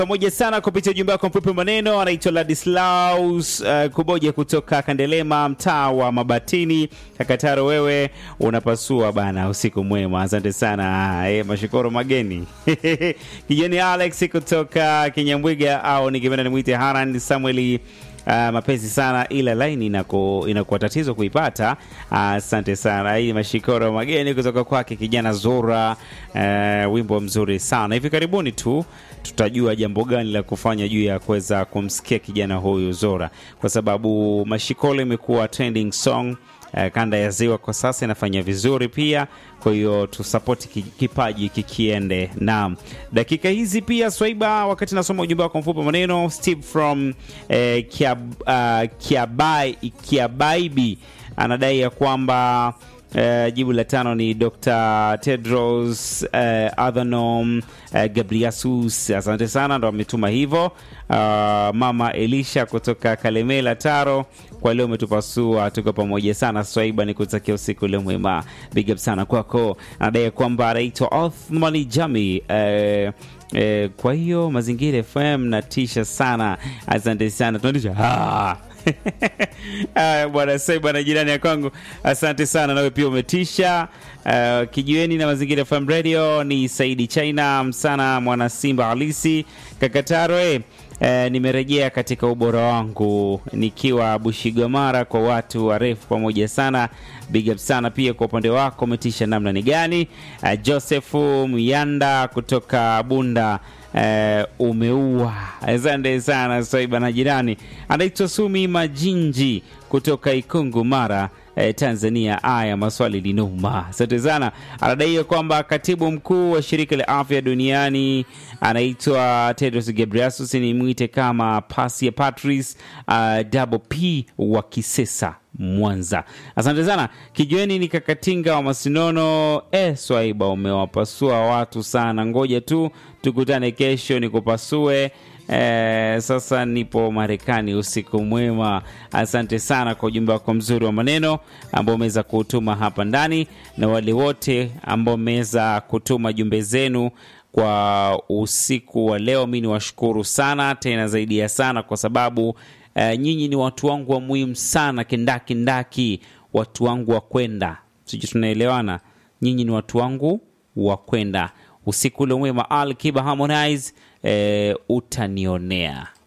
pamoja sana kupitia ujumbe wako mfupi maneno. Anaitwa Ladislaus uh, Kuboja kutoka Kandelema, mtaa wa Mabatini, Kakataro. Wewe unapasua bana, usiku mwema, asante sana eh, mashukuru mageni kijani Alex kutoka Kinyambwiga, au nikipenda nimwite Haran Samueli Uh, mapenzi sana ila laini inaku, inakuwa tatizo kuipata. Asante uh, sana. Hii mashikoro mageni kutoka kwake kijana Zura. Uh, wimbo mzuri sana. Hivi karibuni tu tutajua jambo gani la kufanya juu ya kuweza kumsikia kijana huyu Zora, kwa sababu mashikolo imekuwa trending song uh, kanda ya ziwa kwa sasa inafanya vizuri pia, kwa hiyo tusapoti kipaji kikiende. Naam, dakika hizi pia Swaiba, wakati nasoma ujumbe wako mfupi maneno, Steve from eh, Kiab, uh, Kiabai, Kiabaibi anadai ya kwamba Uh, jibu la tano ni Dr. Tedros uh, Adhanom uh, Ghebreyesus. Asante sana, ndo ametuma hivyo. Uh, mama Elisha kutoka Kalemela Taro, kwa leo umetupasua, tuko pamoja sana Swaiba, ni kutakia usiku leo mwema, big up sana kwako. Anadai kwamba anaitwa Othmani Jami uh, uh, kwa hiyo Mazingira FM natisha sana, asante sana, tunatisha ah. Aya bwana sai bwana, jirani ya kwangu, asante sana, nawe pia umetisha. Uh, kijiweni na mazingira FM radio ni Saidi China msana, mwana Simba halisi Kakataro. Eh, uh, nimerejea katika ubora wangu nikiwa Bushigomara kwa watu warefu pamoja sana, big up sana pia kwa upande wako, umetisha namna ni gani? Uh, Josefu Myanda kutoka Bunda Uh, umeua. Asante sana Swaiba na jirani anaitwa Sumi Majinji kutoka Ikungu, Mara, uh, Tanzania. Aya, maswali linuma. Asante sana. Anadaiwa kwamba katibu mkuu wa shirika la afya duniani anaitwa Tedros Ghebreyesus, ni mwite kama Pasia Patrice uh, double P wa Kisesa Mwanza. Asante sana kijueni ni kakatinga wa Masinono. E, Swaiba umewapasua watu sana, ngoja tu tukutane kesho nikupasue. E, sasa nipo Marekani. Usiku mwema. Asante sana kwa ujumbe wako mzuri wa maneno ambao umeweza kutuma hapa ndani, na wale wote ambao mmeweza kutuma jumbe zenu kwa usiku wa leo, mi ni washukuru sana tena zaidi ya sana kwa sababu Uh, nyinyi ni watu wangu wa muhimu sana, kindakindaki, watu wangu wa kwenda, sijui tunaelewana. Nyinyi ni watu wangu wa kwenda. Usiku ule mwema. Al Kiba Harmonize, uh, utanionea